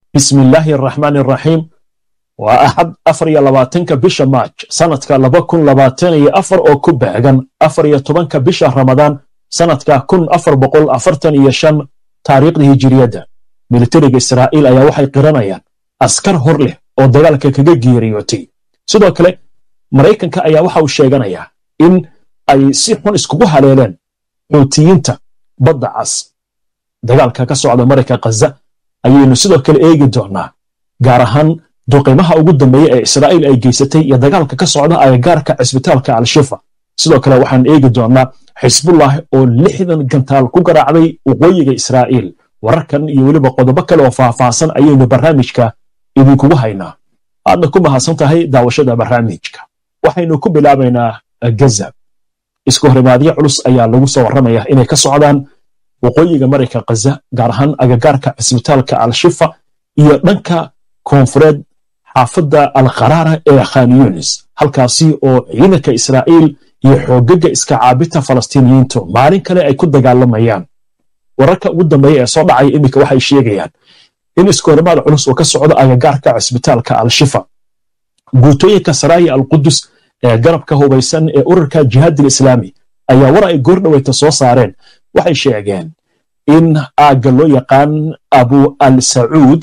bismi illaahi araxmaan araxiim waa axad afar iyo labaatanka bisha maaj sanadka laba kun labaatan iyo afar oo ku beegan afar iyo tobanka bisha ramadaan sanadka kun afar boqol afartan iyo shan taariikhda hijiriyadda militariga israa'iil ayaa waxay qiranayaan askar hor leh oo dagaalka kaga geeriyootay sidoo kale maraykanka ayaa waxa uu sheeganayaa in ay si xun iskugu haleeleen xuutiyiinta badda cas dagaalka ka socda marayka khaza ayaynu sidoo kale eegi doonnaa gaar ahaan duqimaha ugu dambeeya ee israa'iil ay geysatay iyo dagaalka ka socda agagaarka cisbitaalka al-shifa sidoo kale waxaan eegi doonnaa xisbullah oo lixdan gantaal ku garaacday waqooyiga israa'iil wararkan iyo weliba qodobo kale oo faahfaahsan ayaynu barnaamijka idinkugu haynaa aadna ku mahadsan tahay daawashada barnaamijka waxaynu ku bilaabaynaa gaza isku horimaadyo culus ayaa lagu soo warramaya inay ka socdaan waqooyiga marayka khaza gaar ahaan agagaarka cisbitaalka al-shifa iyo dhanka koonfureed xaafadda al-kharaara ee khan yunis halkaasi oo ciidanka israa'iil iyo xoogaga iska caabita falastiiniyiintu maalin kale ay ku dagaalamayaan wararka ugu dambeeya ee soo dhacaya iminka waxay sheegayaan in iskoorimaad culus oo ka socdo agagaarka cisbitaalka al-shifa guutooyinka saraaya al-qudus ee garabka hubaysan ee ururka jihaadil islaami ayaa war ay goordhaweyta soo saareen waxay sheegeen in aagga loo yaqaan abu al sacuud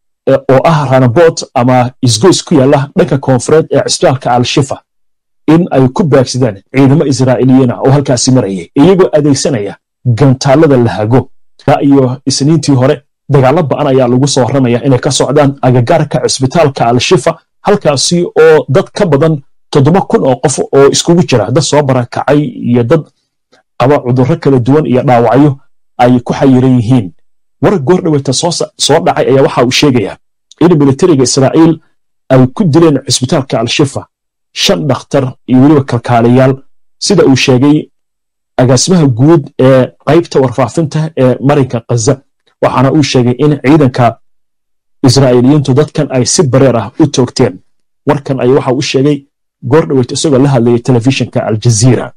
oo ah ranabot ama isgoys ku yaalla dhanka koonfureed ee cisbitaalka al-shifa in ay ku baagsadeen ciidamo israa'iiliyiina oo halkaasi marayay iyagoo adeegsanaya gantaalada lahago iyo isniintii hore dagaallo ba'an ayaa lagu soo warramaya inay ka socdaan agagaarka cisbitaalka al-shifa halkaasi oo dad ka badan toddoba kun oo qof oo iskugu jira dad soo barakacay iyo dad qaba cudurro kala duwan iyo dhaawacyo ay ku xayiran yihiin war goordhaweyta soo dhacay ayaa waxa uu sheegayaa in militariga israa'iil ay ku dileen cisbitaalka al-shifa shan dhakhtar iyo weliba kalkaalayaal sida uu sheegay agaasimaha guud ee qaybta warfaafinta ee marinka khaza waxaana uu sheegay in ciidanka israa'iiliyiintu dadkan ay si bareer ah u toogteen warkan ay waxa uu sheegay goordhaweyt isagoo la hadlayay telefishinka aljaziira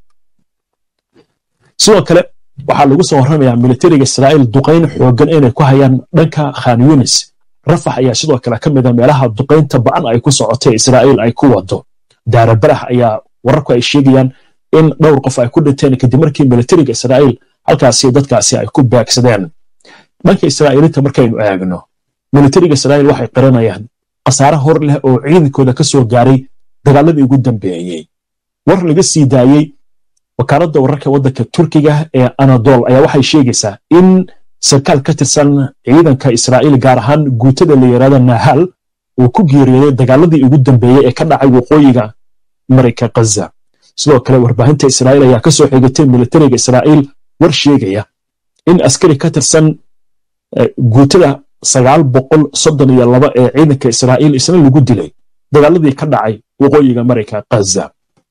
sidoo kale waxaa lagu soo warramayaa militariga israa'iil duqayn xooggan inay ku hayaan dhanka khan yunis rafax ayaa sidoo kale ka mida meelaha duqaynta ba'an ay ku socotay israa'iil ay ku wado daarabarax ayaa wararku ay sheegayaan in dhowr qof ay ku dhinteen kadib markii militariga israa'iil halkaasi dadkaasi ay ku baagsadeen dhanka israa'iiliinta markaynu eegno militariga israa'iil waxay qiranayaan khasaare hor leh oo ciidankooda ka soo gaaray dagaaladii ugu dambeeyey war laga sii daayey wakaaladda wararka waddanka turkiga ee anadol ayaa waxay sheegaysaa in sarkaal ka tirsan ciidanka israa'iil gaar ahaan guutada la yidhahdo nahal uu ku geeriyooday dagaaladii ugu dambeeyey ee ka dhacay waqooyiga marayka khaza sidoo kale warbaahinta israa'iil ayaa ka soo xigatay militariga israa'iil war sheegaya in askari ka tirsan guutada sagaal boqol soddon iyo laba ee ciidanka israa'iil isna lagu dilay dagaaladii ka dhacay waqooyiga marayka khaza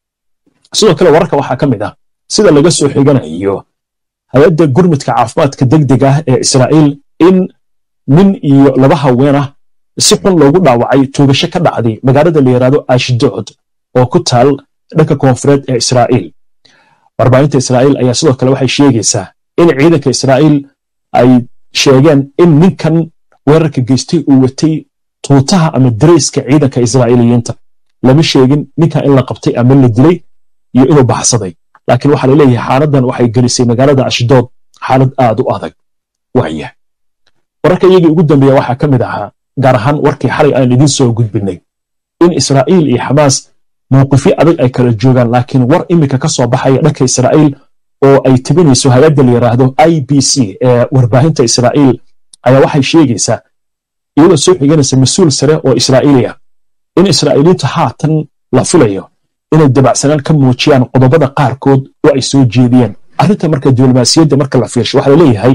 sidoo kale wararka waxaa ka mid ah sida laga soo xiganayo hay-adda gurmudka caafimaadka degdeg ah ee israa'iil in nin iyo laba haween ah si xun loogu dhaawacay tuugasho ka dhacday magaalada la yidhahdo ashdood oo ku taal dhanka koonfureed ee israa'iil warbaahinta israa'iil ayaa sidoo kale waxay sheegaysaa in ciidanka israa'iil ay sheegeen in ninkan weerarka geystay uu watay tuutaha ama darayska ciidanka israa'iiliyiinta lama sheegin ninkan in la qabtay ama la dilay iyo inuu baxsaday laakiin waxaa laleeyahay xaaladan waxay gelisay magaalada ashdood xaalad aad u adag waaya wararka iyagii ugu dambeeya waxaa ka mid ahaa gaar ahaan warkii xalay aan idiin soo gudbinay in israa'iil iyo xamaas mowqifyo adag ay kala joogaan laakiin war iminka ka soo baxaya dhanka israa'iil oo ay tibinayso hay-adda la yidhaahdo i b c ee warbaahinta israa'iil ayaa waxay sheegaysaa iyadoo soo xiganaysa mas-uul sare oo israa'iiliya in israa'iiliintu haatan la filayo inay dabacsanaan ka muujiyaan qodobada qaarkood oo ay soo jeediyeen arrinta marka diblomaasiyadda marka la fiirsho waxaa laleeyahay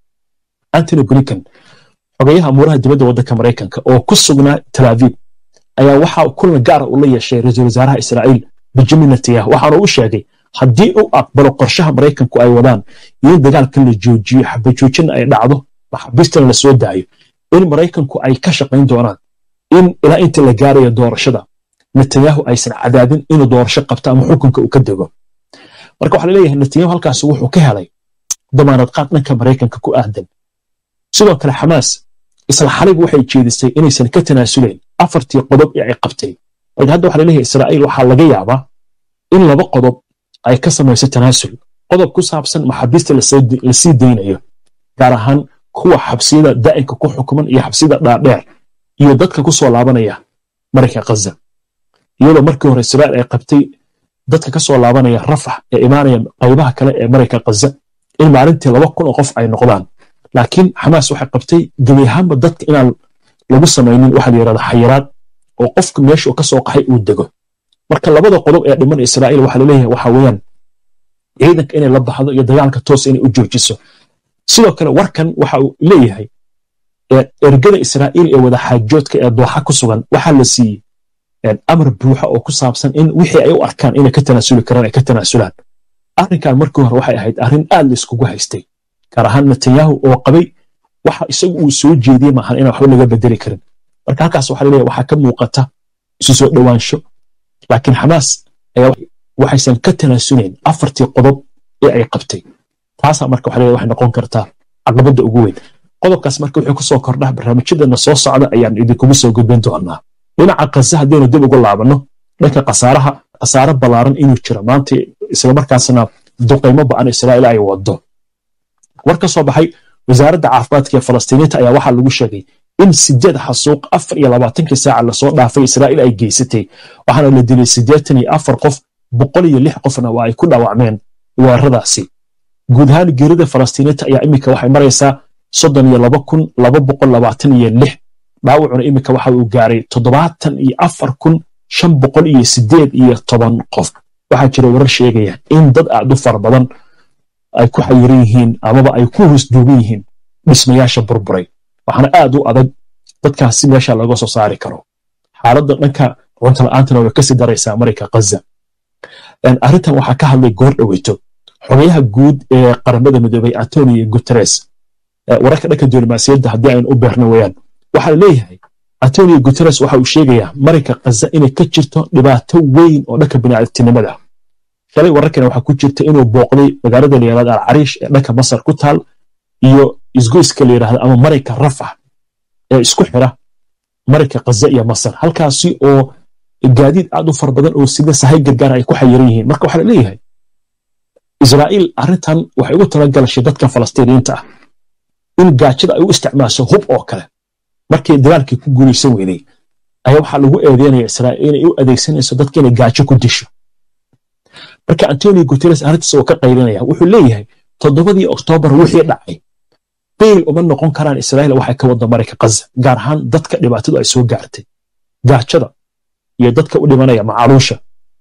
antony blinken xogayaha amuuraha dibadda waddanka maraykanka oo ku sugnaa tel aviib ayaa waxaa kulan gaara uu la yeeshay ra-iisul wasaaraha israa'iil benjamin netanyahu waxaana uu sheegay haddii uu aqbalo qorshaha maraykanku ay wadaan iyo in dagaalkan la joojiyo xabajoojina ay dhacdo maxaabiistana la soo daayo in maraykanku ay ka shaqayn doonaan in ilaa inta la gaarayo doorashada netanyahu aysan cadaadin inuu doorasho qabto ama xukunka uu ka dego marka waxaa laleeyahay netanyahu halkaas wuxuu ka helay damaanad qaad dhanka maraykanka ku aadan sidoo kale xamaas isla xalayba waxay jeedisay inaysan ka tanaasulayn afartii qodob ee ay qabtay marka hadda waxa laleeyahay israa'iil waxaa laga yaabaa in laba qodob ay ka samayso tanaasul qodob ku saabsan maxaabiista la sii daynayo gaar ahaan kuwa xabsiyada daa'inka ku xukuman iyo xabsiyada dhaadheer iyo dadka ku soo laabanaya marayka khaza iyadoo markii hore israa'iil ay qabtay dadka ka soo laabanaya rafax ee imaanaya qaybaha kale ee marayka khaza in maalintii laba kun oo qof ay noqdaan laakiin xamaas waxay qabtay gebi ahaanba dadka inaan lagu samaynin waxa la yidhahda xayiraad oo qofka meesha uu ka soo qaxay uu dego marka labada qodob ee dhiman israa'iil waxaa laleeyahay waxa weeyaan ciidanka inay la baxdo iyo dagaalka toos inay u joojiso sidoo kale warkan waxa uu leeyahay ergada israa'iil ee wadaxaajoodka ee dooxa ku sugan waxaa la siiyey amar buuxa oo ku saabsan in wixii ay u arkaan inay ka tanaasuli karaan ay ka tanaasulaan arrinkan markii hore waxay ahayd arrin aad la iskugu haystay gaar ahaan netanyahu oo qabay waxa isagu uu soo jeediyey maahan inaan waxba laga bedeli karin marka halkaas waxaa laleeyahay waxaa ka muuqata isu soo dhowaansho laakiin xamaas ayaa waxaysan ka tanaasulayn afartii qodob ee ay qabtay taasaa marka waxa laleeyahay waxay noqon kartaa caqabadda ugu weyn qodobkaas marka wuxuu ku soo kordhaa barnaamijyadeena soo socda ayaan idinkugu soo gudbin doonaa dhinaca khaza haddaynu dib ugu laabanno dhanka khasaaraha khasaare ballaaran inuu jiro maanta islamarkaasna duqaymo ba'an israa'iil ay wado war ka soo baxay wasaaradda caafimaadka ee falastiiniinta ayaa waxaa lagu sheegay in sideed xasuuq afar iyo labaatankii saaca lasoo dhaafay israa'iil ay geysatay waxaana la dilay siddeetan iyo afar qof boqol iyo lix qofna waa ay ku dhaawacmeen weeraradaasi guud ahaan geerida falastiiniinta ayaa iminka waxay maraysaa soddon iyo laba kun laba boqol labaatan iyo lix dhaawacuna iminka waxa uu gaaray toddobaatan iyo afar kun shan boqol iyo siddeed iyo toban qof waxaa jira warar sheegaya in dad aad u fara badan ay ku xayiran yihiin amaba ay ku hoosduugan yihiin dhismayaasha burburay waxaana aad u adag dadkaasi meesha laga soo saari karo xaaladda dhanka cunto la'aantana way kasii daraysaa marayka khaza arrintan waxaa ka hadlay goor dhoweyto xogayaha guud ee qaramada midoobay antonio guteres wararka dhanka diblomaasiyadda haddii aynu u beerno weyaan waxaa la leeyahay antonio guteres waxa uu sheegayaa marayka khaza inay ka jirto dhibaato weyn oo dhanka bini'aadamtinimada shalay wararkana waxaa ku jirta inuu booqday magaalada la yidhahda alcariish ee dhanka masar ku taal iyo isgoyska la yidhahda ama marayka rafax ee isku xira marayka khaza iyo masar halkaasi oo gaadiid aad u fara badan oo sida sahay gargaara ay ku xayiran yihiin marka waxaa la leeyahay israa'iil arrintan waxay ugu talagalashay dadka falastiiniyiinta ah in gaajada ay u isticmaasho hub oo kale markii dagaalkii ku guulaysan weyday ayaa waxaa lagu eedeynaya israa'iil inay u adeegsanayso dadka inay gaajo ku disho marka antonio guteres arrintaas oo ka qaylinaya wuxuu leeyahay toddobadii oktoobar wixii dhacay beyl uma noqon karaan israa'iil waxay ka wada marayka khaza gaar ahaan dadka dhibaatadu ay soo gaartay gaajada iyo dadka u dhimanaya macaluusha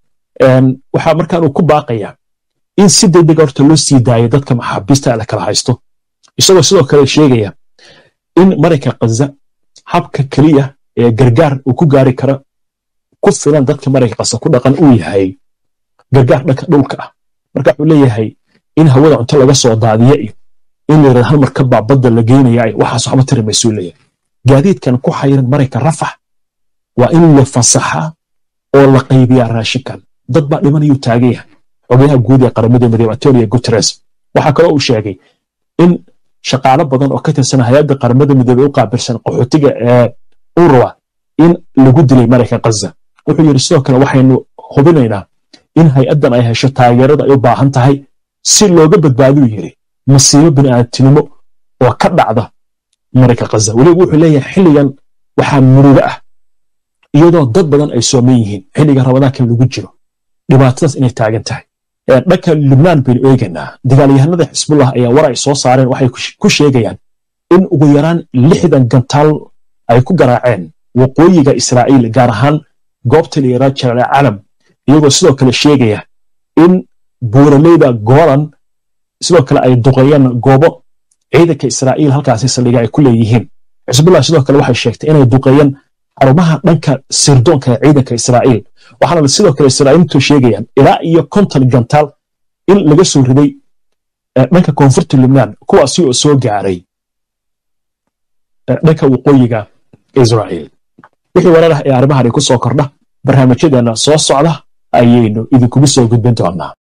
waxaa markaan uu ku baaqayaa in si degdega horta loo sii daayo dadka maxaabiista la kala haysto isagoo sidoo kale sheegaya in marayka khaza habka keliya ee gargaar uu ku gaari karo ku filan dadka marayka khaza ku dhaqan uu yahay gargaar dhanka dhulka ah marka wuxuu leeyahay in hawada cunto laga soo daadiya iyo in la yidhahda hal marka baa badda la geynaya waxaas waxba tiri maysuu leeyahay gaadiidkan ku xayiran marayka rafax waa in la fasaxaa oo la qaybiyaa raashinkan dad baa dhimanayuu taagan yahay xogayaha guud ee qaramada midoobey antonio guteres waxaa kaloo uu sheegay in shaqaalo badan oo ka tirsan hay-adda qaramada midoobey u qaabilsan qaxootiga ee urwa in lagu dilay marayka khaza wuxuu yidhi sidoo kale waxaynu hubinaynaa in hay-addan ay hesho taageerada ay u baahan tahay si looga badbaaduu yidhi masiibo bini'aadamtinimo oo ka dhacda marayka khaza weliba wuxuu leeyahay xilligan waxaa murugo ah iyadoo dad badan ay sooman yihiin xilliga rabadaankan lagu jiro dhibaatadaas inay taagan tahay dhanka lubnaan baynu eegaynaa dagaalyahanada xisbullah ayaa war ay soo saareen waxay ku sheegayaan in ugu yaraan lixdan gantaal ay ku garaaceen waqooyiga israa'iil gaar ahaan goobta la yidhahda jalaal calam iyagoo sidoo kale sheegaya in buuraleyda goolan sidoo kale ay duqeeyeen goobo ciidanka israa'iil halkaasi saldhiga ay ku leeyihiin xisbullah sidoo kale waxay sheegtay inay duqeeyeen xarumaha dhanka sirdoonka ee ciidanka israa'iil waxaana sidoo kale israa'iiltu sheegayaan ilaa iyo konton gantaal in laga soo riday dhanka koonfurta lubnaan kuwaasi oo soo gaaray dhanka waqooyiga israa'iil wixii warar ah ee arrimahani ku soo kordha barnaamijyadeena soo socda ayaynu idinkugu soo gudbin doonaa